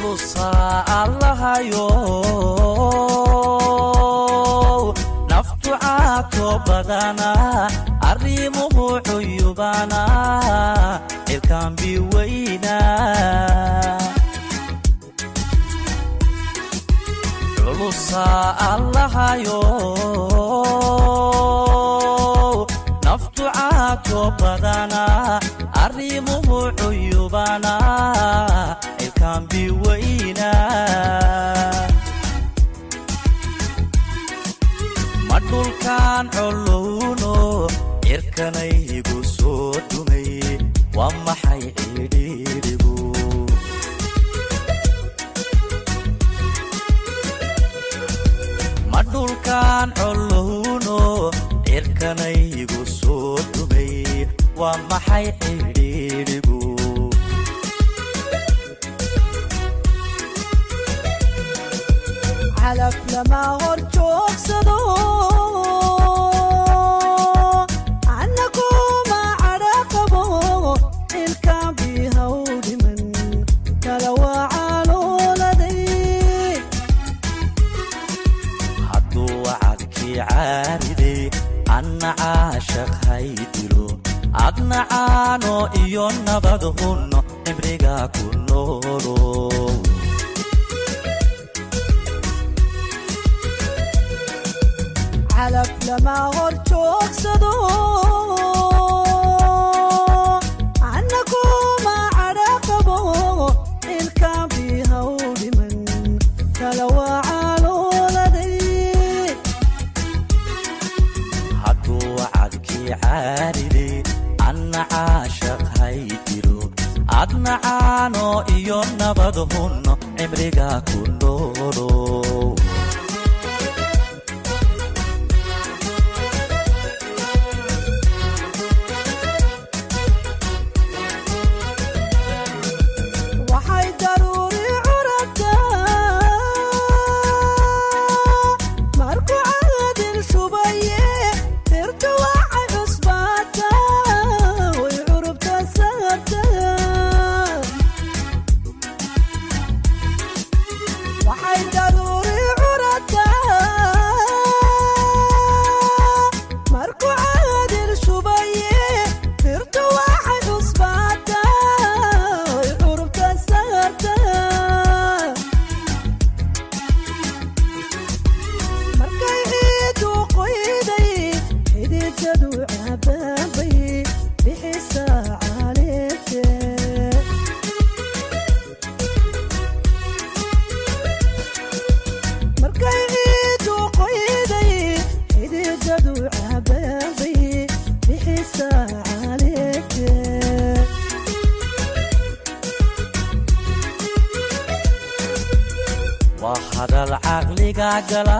culusaa allahayo naftu caato badana arrimuhu cuyubana cirkaanbi weyna culusaa allahayo naftu caato badana arrimuhu cuyubana cirkaanbi weyna ma dhulkaan colowno cirkanaygu soo dhumay waa maxay cidhiidhigu ma dhulkaan colowno cirkanaygu soo dhumay waa maxay cidhiidhigu calaf lama hor joogsado annaguma cadhaqabo ilkaan bihaw dhiman kala waa calooladay hadduu wacadkii caariday anna caashaq hay dilo adna caano iyo nabad hunno cimriga ku noolo calaf lama hor joogsado annaguma cadhaqabo ilkaan bihaw dhiman kala waa calooladay hadduu wacadkii caariday anna caashaq hay dilo adna caano iyo nabad hunno cimriga ku noolo waxay daruuri curataa markuu caadil shubaye dirtu waxay cusbaataa way curubta saartaa waxay daruuri curataa markuu caadil shubaye dirtu waxay cusbaataa way curubta saartaa markay ciidu qoyday xididadu cabaabay bixisaa caleete markay ciidu qoyday xididadu cabaabay bixisaa caleete waa hadal caqliga gala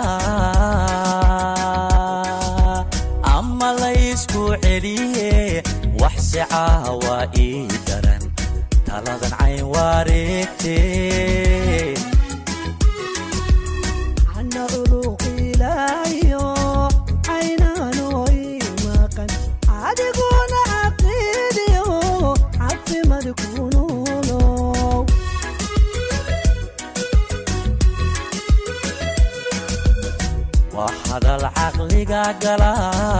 ama laysku celiye wax si caawa ii daran taladan cayn wareegte ana uluqilaayo caynaanooy maqan adiguna caqiidiyo cafimad kunuulow waa hadal caqliga gala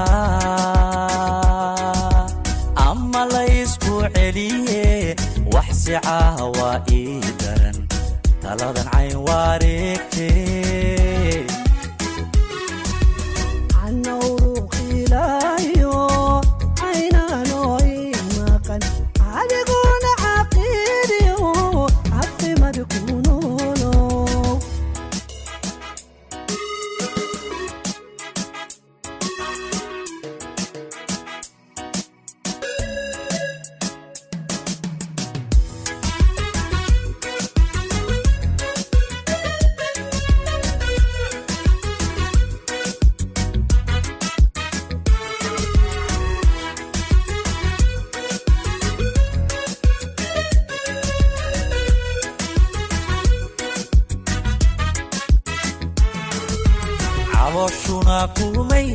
ama laysku celiye wax si caawa ii daran taladan cayn wareegte ana uluqilaayo caynaanooy maqan adiguna caqiidiyo cafimad kunuulow cabooshuna kumay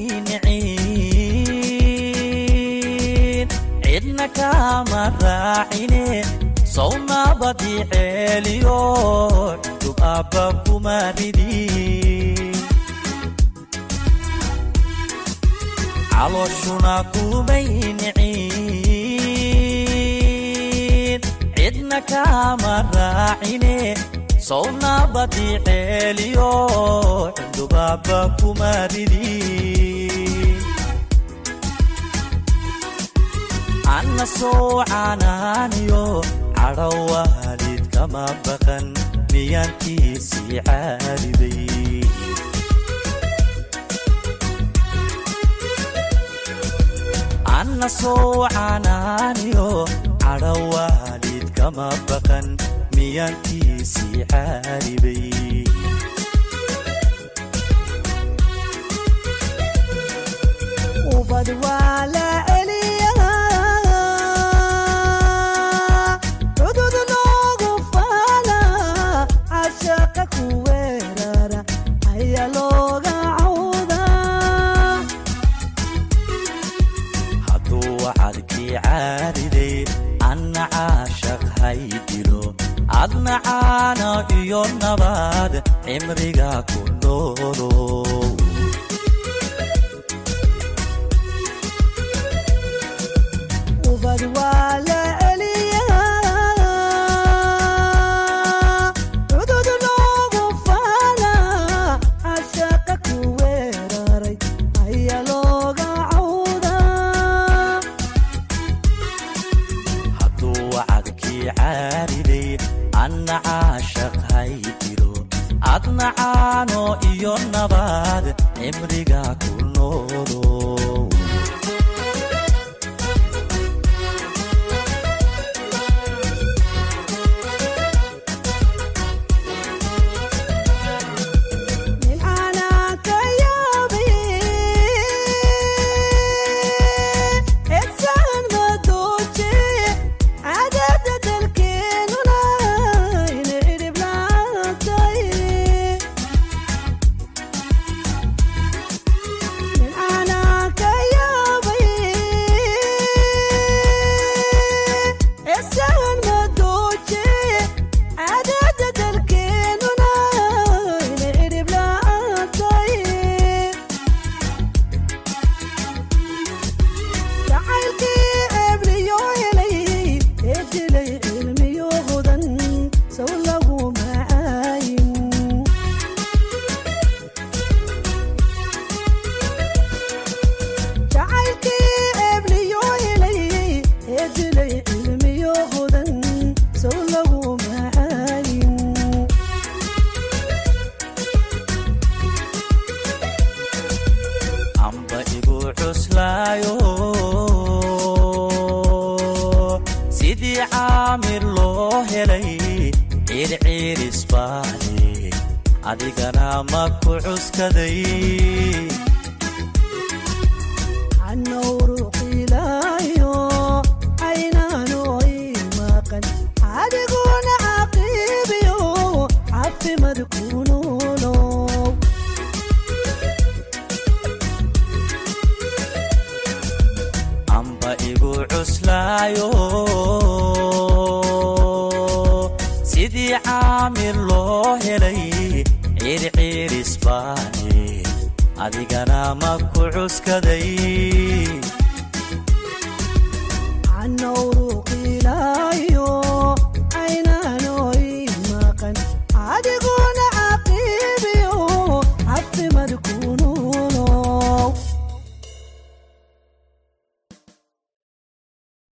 nicin cidna kama raacine sownabadii ceeliyo cudub aabba kuma ridin calooshuna kumay nicin cidna kaama raacine sownabadii ceeliyo cudub aabba kuma ridin anna soo canaaniyo cadho waalid kama baqan miyaankiisii caaliday anna soo canaaniyo cadho waalid kama baqan miyaankiisii caalibay ubad waa la celiyaa cudud loogu faala cashaqa ku weerara ayaa looga cawdaa hadduu wacadkii caariday anna caashaq hay dilo adna caana iyo nabaad cimriga ku noolo ubad waa la celiyaa cudud loogu faala cashaqa ku weeraray ayaa looga cawdaa hadduu wacadkii caariday anna caashaq hay dilo adna caano iyo nabaad cimriga ku noolo nin aanaan ka yaabin cidsahan madooje cadada dalkeenuna ina cidhib laantay nin aanaan ka yaabin cidsahan madooje cadada dalkeenuna ina cidhib laantay jacaylkii ebliyo helay ee dilay cilmiyo hudan sow lagu macaayin jacaylkii ebliyo helay ee dilay cilmiyo hudan sow lagu macaayin amba igu cuslaayo sidii caamir loo helay ciirciirisbaale adigana ma ku cuskaday canowruqilaayo aynaanoy maqan adiguna caqiibiyo cafimad ku noolow amba igu cuslaayo sidii caamir loo helay ciirciirisbaale adigana ma ku cuskaday canowruqilaayo